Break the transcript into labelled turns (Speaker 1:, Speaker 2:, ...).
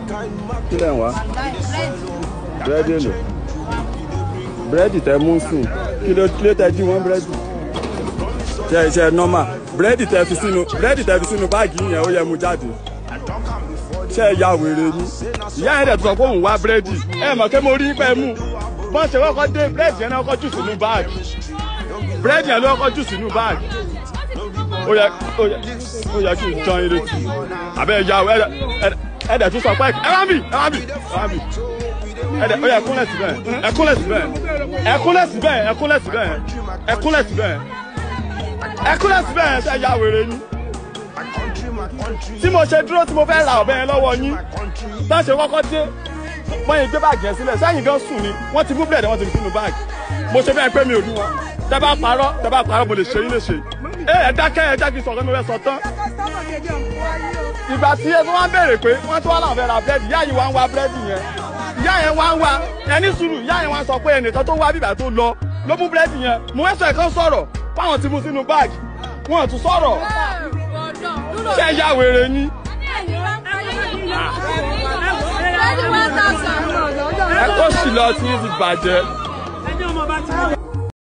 Speaker 1: kí lẹ̀ ń wá búrẹ́dì èlò búrẹ́dì tẹ mú sùn kí ló kí ló tẹ jí wọ́n búrẹ́dì ṣe ṣe nọ́mà búrẹ́dì tẹ fi sínú búrẹ́dì tẹ fi sínú báàgì yẹn ó yẹ mú jáde ṣe ẹ ya wèrè ni ìyá yẹn dẹ̀ tó sọ pé òun wá búrẹ́dì ẹ mọ̀ pé mo rí pẹ́ mú bọ́n ṣe kọ́kọ́ dé búrẹ́dì yẹn náà kọ́ jù sínú báàgì búrẹ́dì yẹn ló kọ́ jù sínú báàgì ó yẹ ó yẹ ó yẹ kí n jọ yín létí àbẹ ẹ ya ẹ ẹ dẹ̀ tún sọ pé ẹ wá bì ẹ wá bì ẹ wá bì ẹ dẹ̀ ó yẹ kúnlẹ̀ síbẹ̀ ẹ kúnlẹ̀ síbẹ̀ ẹ kúnlẹ̀ síbẹ̀ ẹ kúnlẹ̀ síbẹ̀ ẹ kúnlẹ̀ síbẹ̀ ẹ kúnlẹ̀ síbẹ̀ ẹ ṣe ya wèrè ni tí mo ṣe dúró tí mo fẹ́ ra ọ̀bẹ yẹn lọ́wọ́ yín tá a ṣe kọ́kọ́ dé wọ́n yẹn gbé báàgì yẹn sílẹ̀ sẹ́yìn gan sùn ni wọ́n ti mú bílẹ̀dì wọ́n ti fi sínú báàgì mo ṣe bẹ́ẹ̀ pé mi ò rí wọn tẹ́ bá parọ́ tẹ́ bá parọ́ mo lè ṣe yín lè ṣe ẹ ẹ dákẹ́ ẹ jẹ́ kí n sọ̀rọ̀ mi fẹ́ sọ tán ìgbà tí ẹ tó wá béèrè pé wọ́n tó wá láwọn fẹ́ ra búrẹ́dì ìyá yìí wá ń wá búrẹ́dì yẹn ìyá yẹn wá ń wá ẹni sùúrù ìyá yẹn wá ń sọ pé ẹnìkan tó wá bíbà tó lọ ló mú búrẹ́dì yẹn mo fẹ́ sọ ẹ̀kan sọ̀rọ̀ fáwọn ti mú sínú báàgì wọn ò tún sọ̀rọ̀ ṣé ẹ yá wèrè yín ẹ kó sì lọ tí yín ti bàjẹ́.
Speaker 2: ẹni ọmọ bá ti